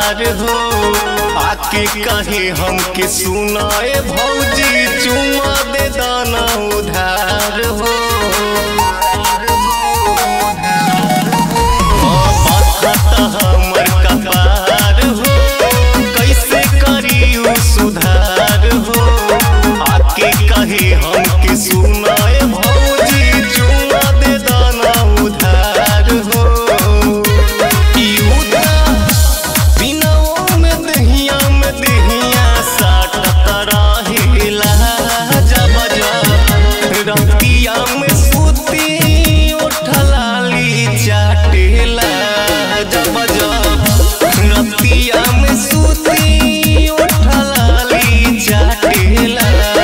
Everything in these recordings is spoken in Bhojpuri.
प्यार हो आके कहे हमके सुनाए भौजी चुमा दे दाना उधार हो हमर कपार हो कैसे करी सुधार हो आके कहे हमके सुनाए भौजी चुमा दे दाना उधार हो ई उधार दिनों में दहिया में दहिया साटत रहेला जब जब रतिया में सूती उठलाली चाटेला जब जब रतिया में सूती उठलाली चाटेला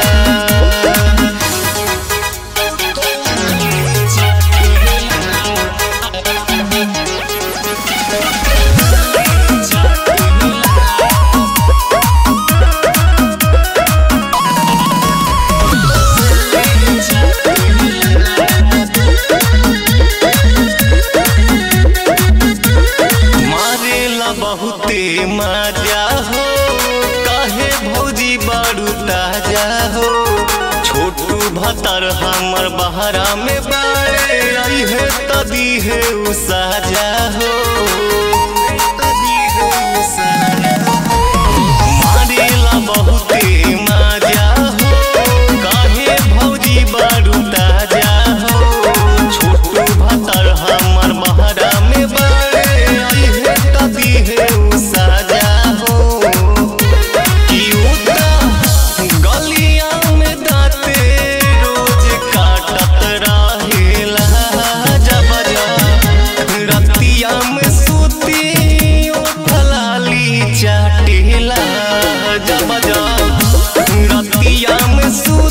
मारेला बहुते मजा हो काहे भौजी बारू ताजा हो छोटू भतर हमर बहरा में बाड़े आई है तदी है उ साजा हो मारेला बहुते मजा हो काहे भौजी बारू ताजा हो छोटू भतर हमर बहरा में बाड़े आई है तदी है उ साजा हो कि उता गलिया में दाँते रोज काटत रहेला जब जब रतिया में सूती उठलाली चाटेला जब जब रतिया में सूती